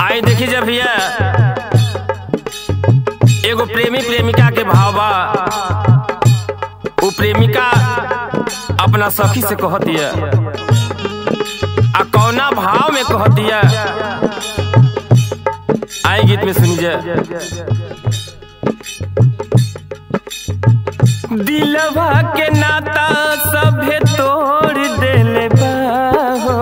आई देखी जब भैया एगो प्रेमी प्रेमिका के भाव बा उ प्रेमिका अपना सखी से कहतिया आ कौना भाव में कहतिया आई गीत में सुनिए दिलवा के नाता सभे तोड़ देले बा हो।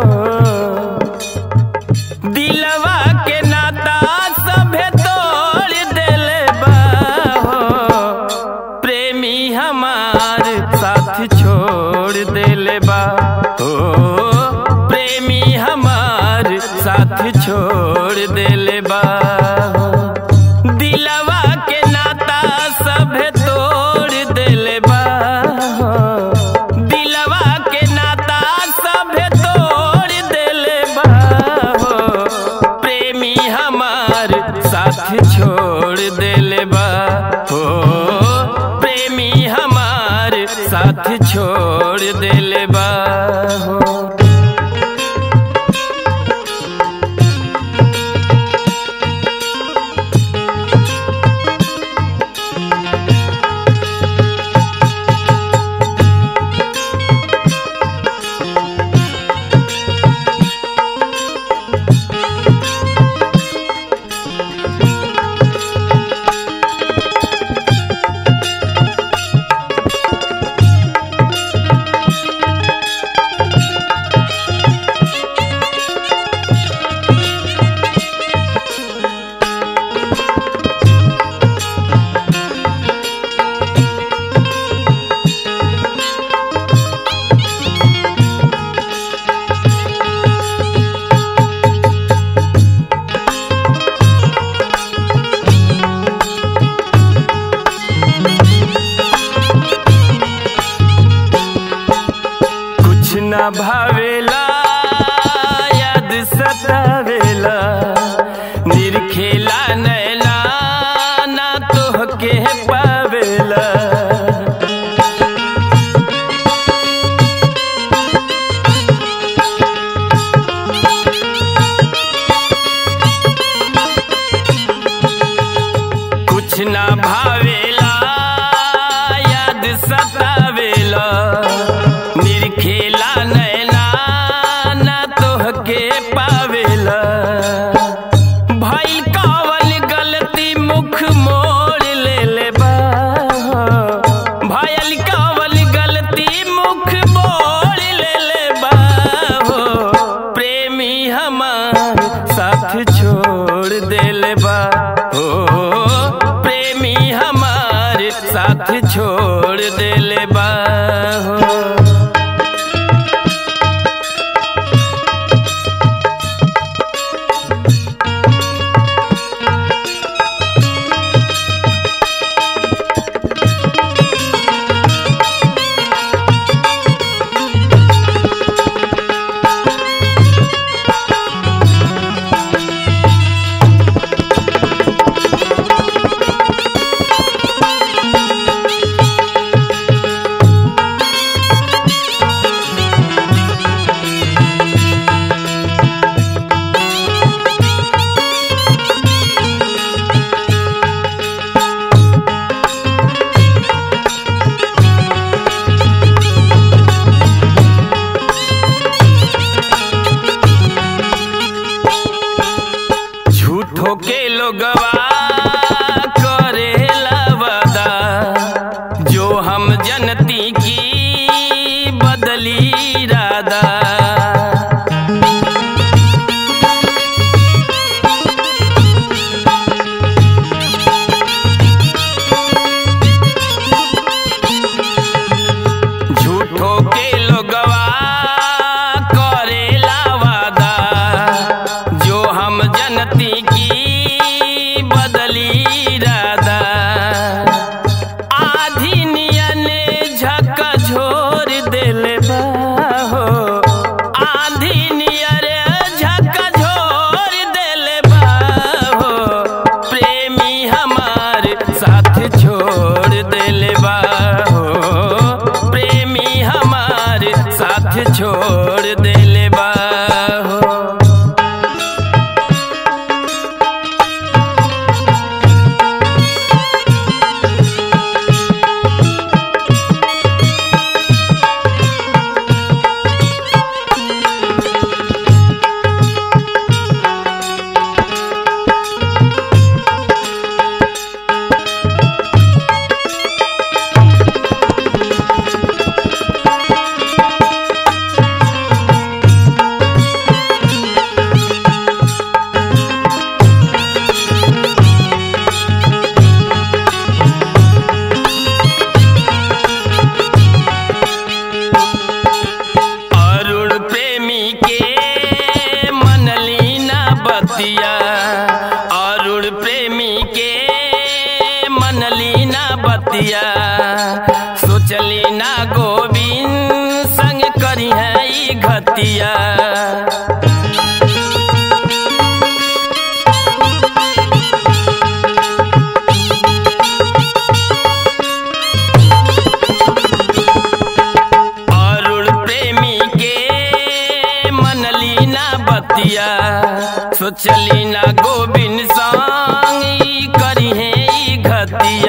दिलवा के नाता सभे तोड़ देले बा हो। प्रेमी हमार साथ छोड़ देले बा हो प्रेमी हमार साथ छोड़ देले बा हो। दिलवा के नाता सभे तोड़ देले बा हो। दिलवा के नाता सभे तोड़ देले बा हो। प्रेमी हमार साथ छोड़ देले बा हो प्रेमी हमार साथ छोड़ देले बा हो कुछ न भावेला याद सतावेला निरखेला नैना ना तोहके पावेला कुछ ना भावेला याद सतावेला निरखेला नैना ना तोहके पावेला भइल कवन गलती मुख मोड़ लेले बा भइल कवन गलती मुख मोड़ लेले बा हो प्रेमी हमार साथ छोड़ देले बा हो प्रेमी हमार साथ छोड़ देले बा हो झूठो के लोगवा करेला वादा जो हम जनती की बदली इरादा झूठो के लोगवा करेला वादा जो हम जनती की बतिया अरुण प्रेमी के मनली ना बतिया सोचली ना गोविंद संग करी है ई घतिया अरुण प्रेमी के मनली ना बतिया सोचली ना गोविंद संग ई करी है ई घतिया